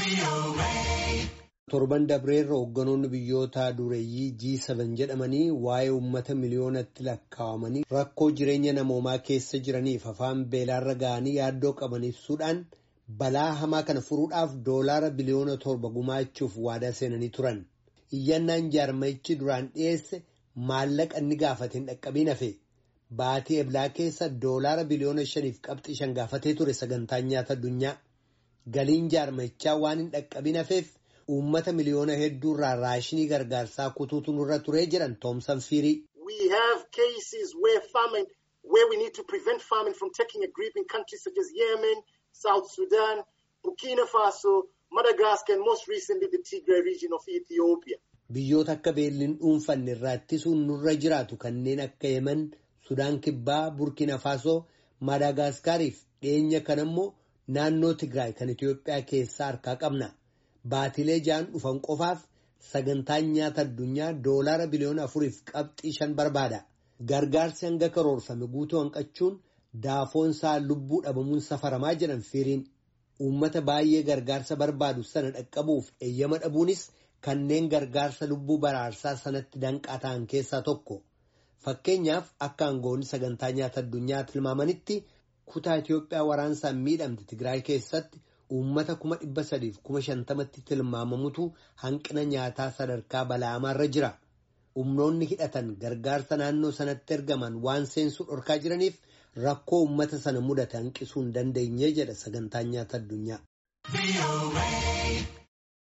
Torban dabreerra hoogganoonni biyyoota dureeyyii G7 jedhamanii waa'ee uummata miliyoonatti lakkaa'amanii rakkoo jireenya namoomaa keessa jiraniif afaan beelaarra ga'anii yaaddoo qaban ibsuudhaan balaa hamaa kana furuudhaaf doolaara biliyoona torba gumaachuuf waadaa seenanii turan. Iyyannaan jaarmayichi duraan dhiyeesse maallaqa inni gaafate hin dhaqqabiin hafe baatii eblaa keessa doolaara biliyoona shaniif qabxii shan gaafatee ture sagantaan nyaata addunyaa. Galiin jaarmayichaa waan hin dhaqqabiin hafeef uummata miliyoona hedduurraa raashinii gargaarsaa kutuutu nurra turee jedhan Toomsan Fiirii. We have cases where famine, where we need to prevent famine from taking a grip in countries such as Yemen, South Sudan, Burkina Faso, Madagascar, and most recently the Tigray region of Ethiopia. Biyyoota akka beelliin dhuunfanne irraa ittisuun nurra jiraatu kanneen akka Yemen, Sudaan Kibbaa, Burkina Faso, Madaagaskaariif dhiyeenya kan immoo naannoo Tigraay kan Itoophiyaa keessaa harkaa qabna. Baatilee ja'an dhufan qofaaf sagantaan nyaata addunyaa doolaara biliyoona afuriif qabxii shan barbaada. Gargaarsi hanga karoorfame guutuu hanqachuun daafoonsaa lubbuu dhabamuun safaramaa jedhan fiiriin. Uummata baay'ee gargaarsa barbaadu sana dhaqqabuuf eeyyama dhabuunis kanneen gargaarsa lubbuu baraarsaa sanatti danqaa ta'an keessaa tokko. Fakkeenyaaf akka aangoonni sagantaa nyaata addunyaa tilmaamanitti kutaa Itoophiyaa waraansaan miidhamte Tigraay keessatti uummata kuma dhibba sadiif kuma shantamatti tilmaamamutu hanqina nyaataa sadarkaa bala'amaarra jira. Humnoonni hidhatan gargaarsa naannoo sanatti ergaman waan seensuu dhorkaa jiraniif rakkoo uummata sana mudate hanqisuu hin dandeenye jedha sagantaan nyaata addunyaa.